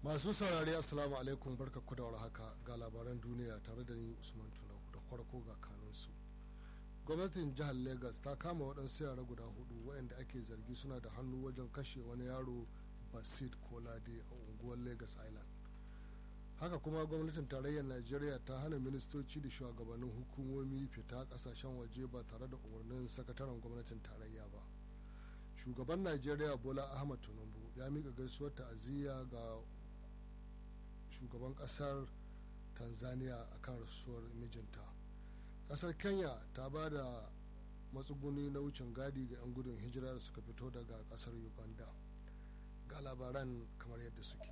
masu saurari assalamu alaikum barka ku da haka ga labaran duniya tare da ni usman tunau da farko ga kanunsu gwamnatin jihar lagos ta kama waɗansu yara guda hudu waɗanda ake zargi suna da hannu wajen kashe wani yaro basit kolade a unguwar lagos island haka kuma gwamnatin tarayyar najeriya ta hana ministoci da shugabannin hukumomi fita kasashen waje ba tare da umarnin sakataren gwamnatin tarayya ba shugaban najeriya bola ahmad tinubu ya miƙa gaisuwar ta'aziyya ga shugaban ƙasar tanzania akan rasuwar mijinta ƙasar kenya ta ba da matsuguni na wucin gadi ga 'yan gudun hijira da suka fito daga ƙasar uganda ga labaran kamar yadda suke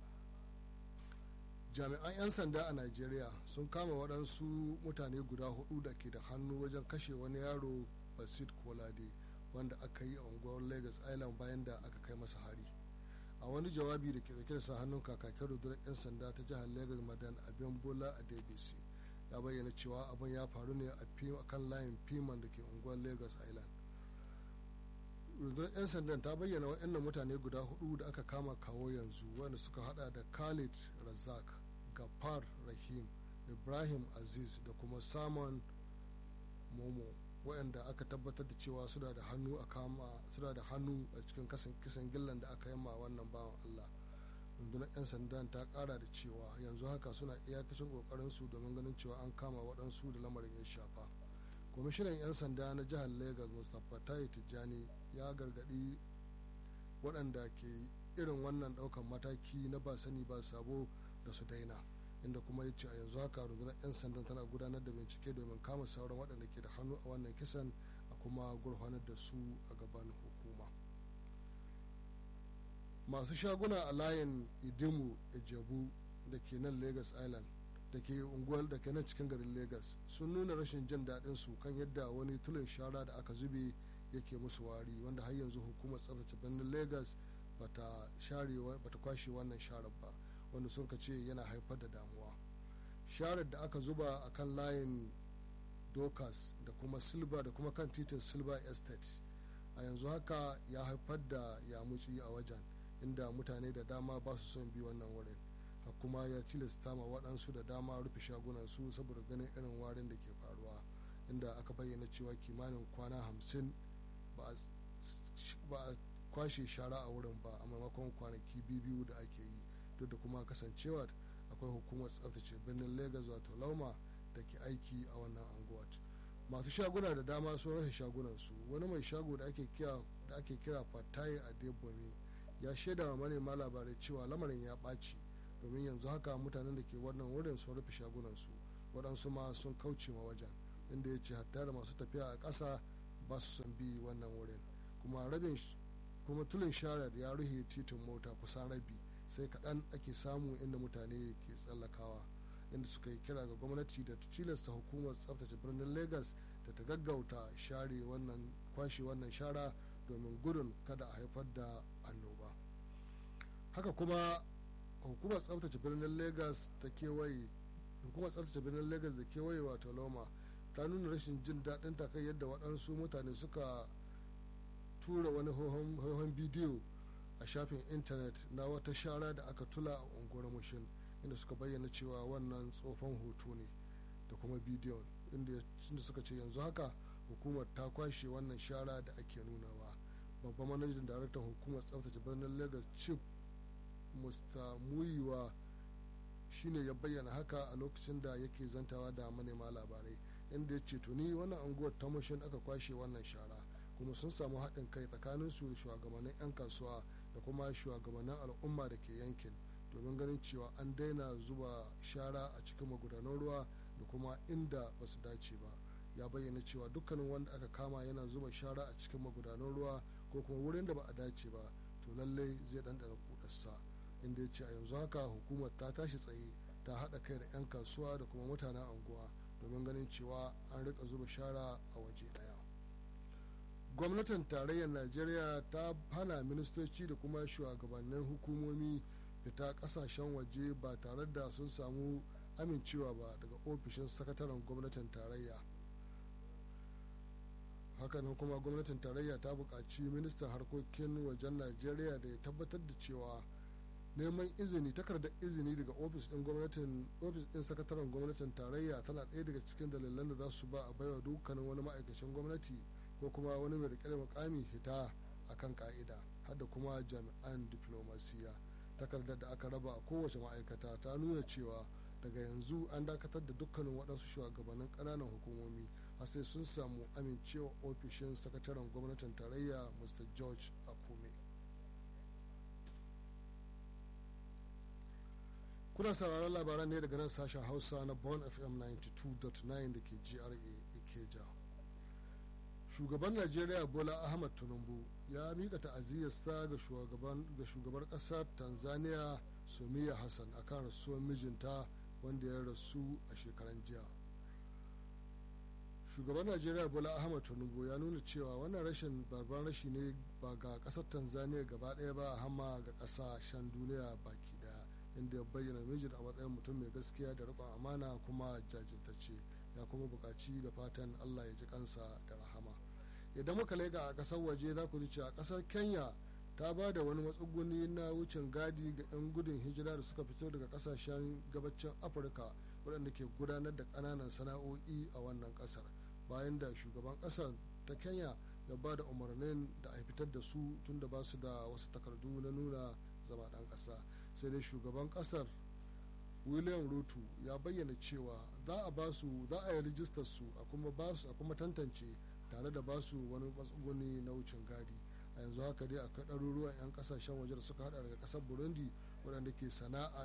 jami'an 'yan sanda a nigeria sun kama waɗansu mutane guda hudu da ke da hannu wajen kashe wani yaro basit kolade wanda aka yi a unguwar lagos island bayan da aka kai masa hari a wani jawabi da ke dauke da sa hannun kakakin rundunar 'yan sanda ta jihar lagos madan abin bola a dbc ya bayyana cewa abin ya faru ne a kan layin piman da ke unguwar lagos island rundunar 'yan sandan ta bayyana waɗannan mutane guda hudu da aka kama kawo yanzu wanda suka hada da khalid razak gafar rahim ibrahim aziz da kuma samun momo waɗanda aka tabbatar da cewa suna da hannu a kama suna da hannu a cikin kisan gillan da aka yi ma wannan bawan allah rundunar 'yan sandan ta kara da cewa yanzu haka suna iyakacin kokarinsu domin ganin cewa an kama waɗansu da lamarin ya shafa kwamishinan 'yan sanda na jihar lagos mustapha tayi tijjani ya gargadi waɗanda ke irin wannan ɗaukan mataki na ba sani ba sabo da su daina inda kuma ya ce a yanzu haka rundunar 'yan sandan tana gudanar da bincike domin kama sauran waɗanda ke da hannu a wannan kisan a kuma gurfanar da su a gaban hukuma masu shaguna a layin idimu ijebu da ke nan lagos island da ke unguwar da ke nan cikin garin lagos sun nuna rashin jin daɗin su kan yadda wani tulin shara da aka zube yake musu wari wanda har yanzu hukumar tsaftace birnin lagos bata kwashe wannan sharar ba wanda sun ka ce yana haifar da damuwa sharar da aka zuba a kan layin dokas da kuma silba da kuma kan titin silver estate a yanzu haka ya haifar da yamuci a wajen inda mutane da dama ba su son bi wannan wurin kuma ya tilasta ma waɗansu da dama rufe shagunansu saboda ganin irin warin da ke faruwa inda aka bayyana cewa kimanin kwana hamsin ba a kwashe shara a wurin ba a maimakon kwanaki biyu da ake yi duk da kuma kasancewa akwai hukumar tsaftace birnin lagos wato lauma da ke aiki a wannan anguwar masu shaguna da dama sun rasa shagunansu wani mai shago da ake kira fataye a deboni ya shaida wa manema labarai cewa lamarin ya ɓaci domin yanzu haka mutanen da ke wannan wurin sun rufe shagunansu waɗansu ma sun kauce ma wajen inda ya ce hatta da masu tafiya a ƙasa ba su son bi wannan wurin kuma rabin kuma tulin sharar ya rufe titin mota kusan rabi sai kaɗan ake samu inda mutane ke tsallakawa inda suka yi kira ga gwamnati da tilasta hukumar tsaftace birnin lagos da ta gaggauta share wannan kwashe wannan shara domin gudun kada a haifar da annoba haka kuma hukumar tsaftace birnin lagos ta kewaye hukumar tsaftace birnin lagos da kewaye wato loma ta nuna rashin jin daɗin ta kai yadda waɗansu mutane suka tura wani hohon bidiyo a shafin intanet na wata shara da aka tula a unguwar mushin inda suka bayyana cewa wannan tsofan hoto ne da kuma bidiyon inda suka ce yanzu haka hukumar ta kwashe wannan shara da ake nunawa babban manajan daraktan hukumar tsaftace birnin lagos chief mr muyiwa shine ya bayyana haka a lokacin da yake zantawa da manema labarai inda ya ce tuni wannan unguwar ta mushin aka kwashe wannan shara kuma sun samu haɗin kai tsakanin su da shugabannin 'yan kasuwa da kuma shugabannin al'umma da ke yankin domin ganin cewa an daina zuba shara a cikin magudanan ruwa da kuma inda ba su dace ba ya bayyana cewa dukkanin wanda aka kama yana zuba shara a cikin magudanan ruwa ko kuma wurin da ba a dace ba to lallai zai ɗanɗana kudarsa inda ya ce a yanzu haka hukumar ta tashi tsaye ta haɗa kai da 'yan kasuwa da kuma mutanen anguwa domin ganin cewa an rika zuba shara a waje ɗaya gwamnatin tarayyar najeriya ta hana ministoci da kuma shugabannin hukumomi fita kasashen waje ba tare da sun samu amincewa ba daga ofishin sakataren gwamnatin tarayya hakanan kuma gwamnatin tarayya ta buƙaci ministan harkokin wajen najeriya da ya tabbatar da cewa neman izini takardar izini daga ofis din gwamnatin ofis din sakataren gwamnatin tarayya tana ɗaya daga cikin dalilan da za su ba a baiwa dukkanin wani ma'aikacin gwamnati ko kuma wani mai rike da mukami hita akan ka'ida har da kuma jami'an diplomasiya takardar da aka raba a kowace ma'aikata ta nuna cewa daga yanzu an dakatar da dukkanin waɗansu shugabannin ƙananan hukumomi har sai sun samu amincewa ofishin sakataren gwamnatin tarayya mr george akume kuna sauraron labaran ne daga nan sashen hausa na bon fm 92.9 da ke gra ikeja shugaban najeriya bola ahmad tinubu ya mika ta'aziyyarsa ga shugabar kasar tanzania sumiya hassan akan rasuwar mijinta wanda ya rasu a shekaran jiya shugaban najeriya bola ahmad tinubu ya nuna cewa wannan rashin babban rashi ne ba ga kasar tanzania gaba ɗaya ba hamma ga ƙasashen duniya baki daya inda ya bayyana mijin a matsayin mutum mai gaskiya da riƙon amana kuma jajirtacce ya kuma buƙaci da fatan allah ya ji kansa da rahama idan muka lega a ƙasar waje za ku ji cewa ƙasar kenya ta ba da wani matsuguni na wucin gadi ga 'yan gudun hijira da suka fito daga ƙasashen gabacin afirka waɗanda ke gudanar da ƙananan sana'o'i a wannan ƙasar bayan da shugaban ƙasar ta kenya ya ba da umarnin da a fitar da su tun da ba su da wasu takardu na nuna zama ɗan ƙasa sai dai shugaban ƙasar william ruto ya bayyana cewa za a ba su za a yi rijistar su a kuma ba su a kuma tantance tare da ba su wani matsuguni na wucin gadi a yanzu haka dai akwai ɗaruruwan 'yan ƙasashen waje da suka hada daga ƙasar burundi waɗanda ke sana'a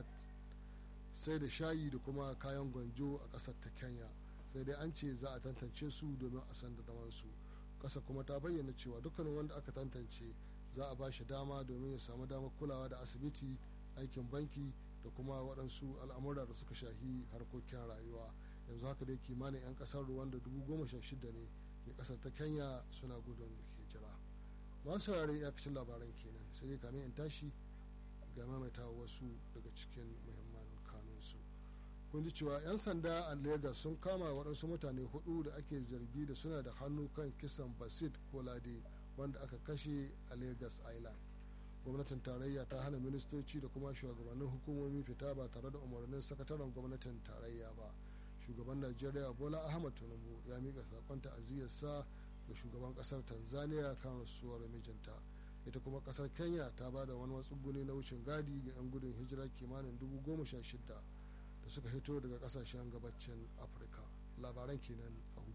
sai da shayi da kuma kayan gwanjo a ƙasar ta kenya sai dai an ce za a tantance su domin a san da zaman su ƙasa kuma ta bayyana cewa dukkanin wanda aka tantance za a ba shi dama domin ya samu damar kulawa da asibiti aikin banki da kuma waɗansu al'amura da suka shahi harkokin rayuwa yanzu haka dai kimanin 'yan ƙasar ruwanda dubu goma sha shida ne ke ƙasar ta kenya suna gudun hijira masu saurare ya kacin labaran kenan sai dai kamin in tashi ga maimaita wasu daga cikin muhimman kanunsu kun ji cewa 'yan sanda a lagos sun kama waɗansu mutane hudu da ake zargi da suna da hannu kan kisan basit kolade wanda aka kashe a lagos island gwamnatin tarayya ta hana ministoci da kuma shugabannin hukumomi fita ba tare da umarnin sakataren gwamnatin tarayya ba shugaban najeriya bola ahmad tinubu ya miƙa saƙon ta'aziyyarsa ga shugaban ƙasar tanzania kan rasuwar mijinta ita kuma ƙasar kenya ta ba da wani matsuguni na wucin gadi ga 'yan gudun hijira kimanin dubu goma sha shida da suka hito daga ƙasashen gabacin afirka labaran kenan a